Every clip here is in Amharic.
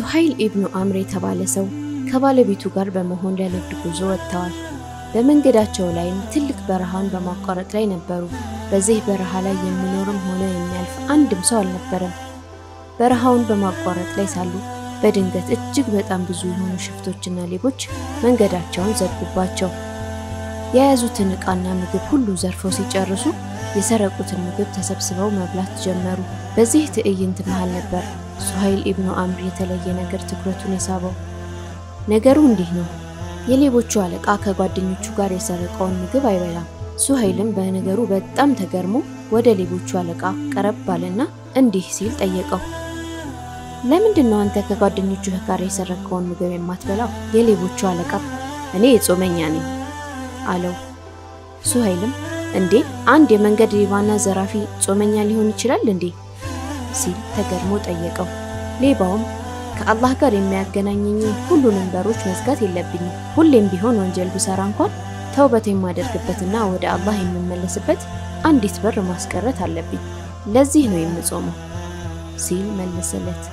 ሱሀይል ኢብኑ አምር የተባለ ሰው ከባለቤቱ ጋር በመሆን ለንግድ ጉዞ ወጥተዋል። በመንገዳቸው ላይም ትልቅ በረሃን በማቋረጥ ላይ ነበሩ። በዚህ በረሃ ላይ የሚኖርም ሆነ የሚያልፍ አንድም ሰው አልነበረም። በረሃውን በማቋረጥ ላይ ሳሉ በድንገት እጅግ በጣም ብዙ የሆኑ ሽፍቶችና ሌቦች መንገዳቸውን ዘጉባቸው። የያዙትን ዕቃና ምግብ ሁሉ ዘርፈው ሲጨርሱ የሰረቁትን ምግብ ተሰብስበው መብላት ጀመሩ። በዚህ ትዕይንት መሃል ነበር ሱሀይል ኢብኑ አምር የተለየ ነገር ትኩረቱን የሳበው። ነገሩ እንዲህ ነው። የሌቦቹ አለቃ ከጓደኞቹ ጋር የሰረቀውን ምግብ አይበላም። ሱሀይልም በነገሩ በጣም ተገርሞ ወደ ሌቦቹ አለቃ ቀረብ ባለና እንዲህ ሲል ጠየቀው። ለምንድን ነው አንተ ከጓደኞቹህ ጋር የሰረቀውን ምግብ የማትበላው? የሌቦቹ አለቃ እኔ የጾመኛ ነኝ አለው። ሱሀይልም እንዴ አንድ የመንገድ ሌባና ዘራፊ ጾመኛ ሊሆን ይችላል እንዴ? ሲል ተገርሞ ጠየቀው። ሌባውም ከአላህ ጋር የሚያገናኘኝን ሁሉንም በሮች መዝጋት የለብኝም። ሁሌም ቢሆን ወንጀል ብሰራ እንኳን ተውበት የማደርግበትና ወደ አላህ የምመለስበት አንዲት በር ማስቀረት አለብኝ። ለዚህ ነው የምጾመው ሲል መለሰለት።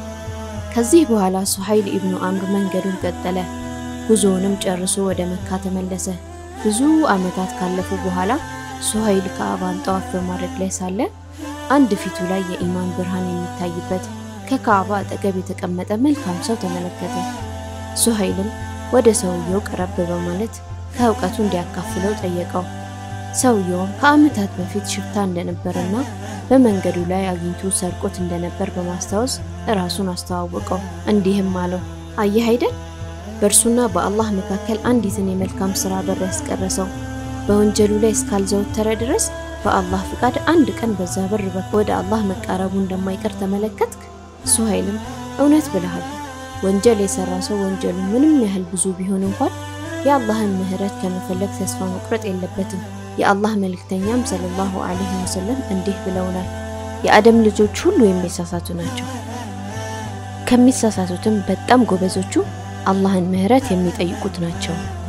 ከዚህ በኋላ ሱሀይል ኢብኑ አምር መንገዱን ቀጠለ። ጉዞውንም ጨርሶ ወደ መካ ተመለሰ። ብዙ ዓመታት ካለፉ በኋላ ሱሀይል ከአባን ጠዋፍ በማድረግ ላይ ሳለ አንድ ፊቱ ላይ የኢማን ብርሃን የሚታይበት ከካዕባ አጠገብ የተቀመጠ መልካም ሰው ተመለከተ። ሱሀይልም ወደ ሰውየው ቀረብ በማለት ከእውቀቱ እንዲያካፍለው ጠየቀው። ሰውየውም ከዓመታት በፊት ሽፍታ እንደነበረና በመንገዱ ላይ አግኝቶ ሰርቆት እንደነበር በማስታወስ ራሱን አስተዋወቀው። እንዲህም አለው፣ አየህ አይደል በእርሱና በአላህ መካከል አንዲትን የመልካም ሥራ በር ያስቀረሰው በወንጀሉ ላይ እስካልዘወተረ ድረስ በአላህ ፍቃድ አንድ ቀን በዛ በር ወደ አላህ መቃረቡ እንደማይቀር ተመለከትክ? ሱሀይልም እውነት ብለሃል። ወንጀል የሰራ ሰው ወንጀሉ ምንም ያህል ብዙ ቢሆን እንኳን የአላህን ምሕረት ከመፈለግ ተስፋ መቁረጥ የለበትም። የአላህ መልእክተኛም ሰለላሁ ዐለይሂ ወሰለም እንዲህ ብለውናል፣ የአደም ልጆች ሁሉ የሚሳሳቱ ናቸው። ከሚሳሳቱትም በጣም ጎበዞቹ አላህን ምሕረት የሚጠይቁት ናቸው።